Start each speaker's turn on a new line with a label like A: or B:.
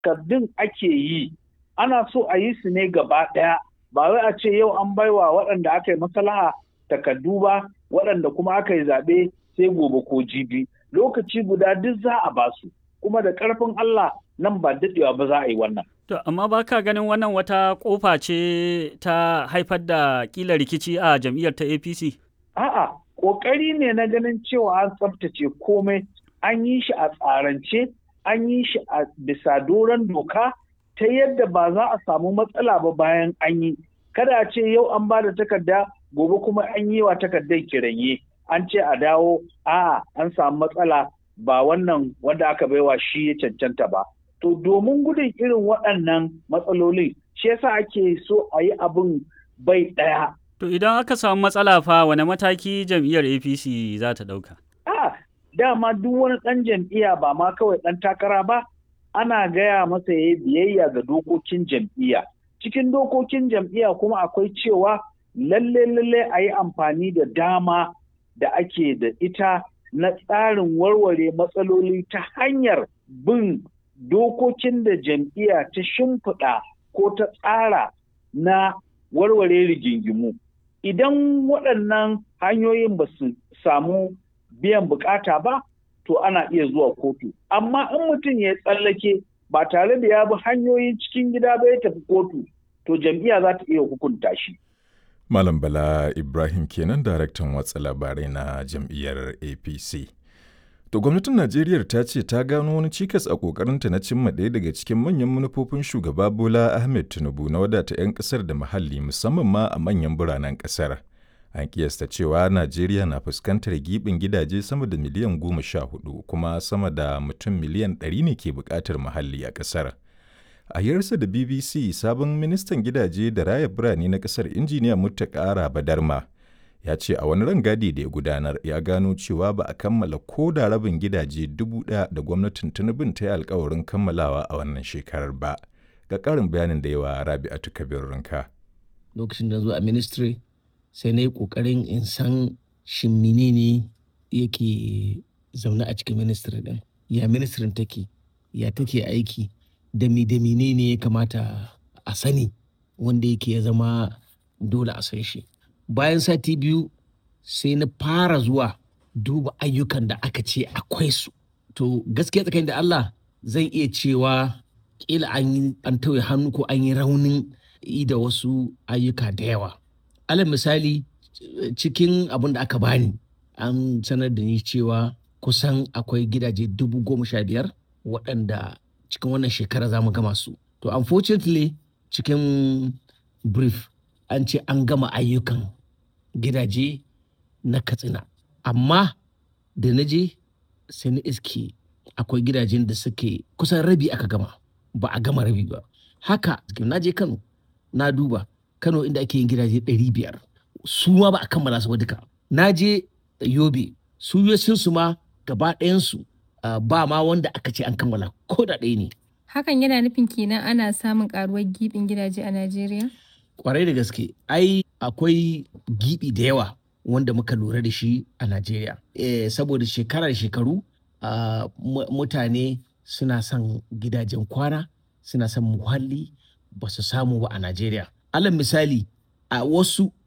A: takardun ake yi ana so a yi su ne gaba ɗaya ba wai a ce yau an baiwa waɗanda aka yi maslaha takardu ba waɗanda kuma aka yi zaɓe sai gobe ko jibi lokaci guda duk za a ba su kuma da ƙarfin Allah nan ba daɗewa ba za a yi wannan.
B: To, amma ba ka ganin wannan wata ƙofa ce ta haifar da ƙila rikici a jam'iyyar ta APC?
A: A'a, ƙoƙari ne na ganin cewa an tsaftace komai, an yi shi a tsarance, an yi shi a bisa doron doka ta yadda ba za a samu matsala ba bayan an yi. Kada a ce yau an ba da takarda, gobe kuma an yi wa takardar kiranye, an ce a dawo, a'a an samu matsala ba wannan wanda aka baiwa shi ya cancanta ba. To domin gudun irin waɗannan matsalolin shi yasa ake so a yi abin bai ɗaya.
B: To idan aka samu matsala fa wane mataki jam'iyyar APC za ta ɗauka?
A: A dama duk wani ɗan jam'iyya ba ma kawai ɗan takara ba ana gaya masa ya biyayya ga dokokin jam'iyya. Cikin dokokin jam'iyya kuma akwai cewa lalle lalle a yi amfani da dama da ake da ita na tsarin warware matsaloli ta hanyar bin dokokin da jam'iyya ta shimfiɗa ko ta tsara na warware rigingimu. Idan waɗannan hanyoyin ba su samu biyan bukata ba, to ana iya zuwa kotu. Amma in mutum ya tsallake ba tare da ya bi hanyoyin cikin gida ba ya tafi kotu, to jam'iyya za ta iya hukunta shi.
C: Malam Bala Ibrahim kenan daraktan watsa labarai na jam'iyyar APC. To gwamnatin Najeriya ta ce ta gano wani cikas a kokarinta na cimma ɗaya daga cikin manyan manufofin shugaba Bola Ahmed Tinubu na wadata 'yan ƙasar da muhalli musamman ma a manyan biranen ƙasar. An kiyasta cewa Najeriya na fuskantar giɓin gidaje sama da miliyan goma sha hudu kuma sama da mutum miliyan ɗari ne ke buƙatar muhalli a ƙasar. A yarsa da BBC sabon ministan gidaje da raya birane na ƙasar injiniya Muttaka Badarma ya ce a wani rangadi da ya gudanar ya gano cewa ba a kammala ko da rabin gidaje dubu ɗaya da gwamnatin Tinubun ta yi alkawarin kammalawa a wannan shekarar ba. Ga ƙarin bayanin da yawa Rabi'atu Kabir Rinka.
D: Lokacin da zo a ministry sai na yi ƙoƙarin in san shin menene yake zaune a cikin ministry ɗin. Ya ministrin take, ya take aiki, da mi da menene ya kamata a sani wanda yake ya zama dole a san shi. bayan sati biyu sai na fara zuwa duba ayyukan da aka ce akwai su to gaskiya tsakanin da Allah zan iya cewa kila an yi an tauye hannu ko an yi raunin yi da wasu ayyuka da yawa alal misali cikin abin da aka bani an sanar da ni cewa kusan akwai gidaje dubu goma sha biyar waɗanda cikin wannan shekara za mu gama su to unfortunately cikin brief an ce an gama ayyukan gidaje na katsina amma da na je sai na iske akwai gidajen da suke kusan rabi aka gama ba a gama rabi ba haka na je kano na duba kano inda ake yin gidaje 500 su ma ba a kammala su ba duka na je yobe su su ma gaba ɗayansu ba ma wanda aka ce an kammala ko da ɗaya ne
E: hakan yana nufin kenan ana samun karuwar gibin gidaje a najeriya
D: kwarai da gaske ai akwai gibi da yawa wanda muka lura da shi a najeriya e, saboda shekara da shekaru uh, mutane suna son gidajen kwana suna son muhalli ba su samu ba a najeriya alal misali a wasu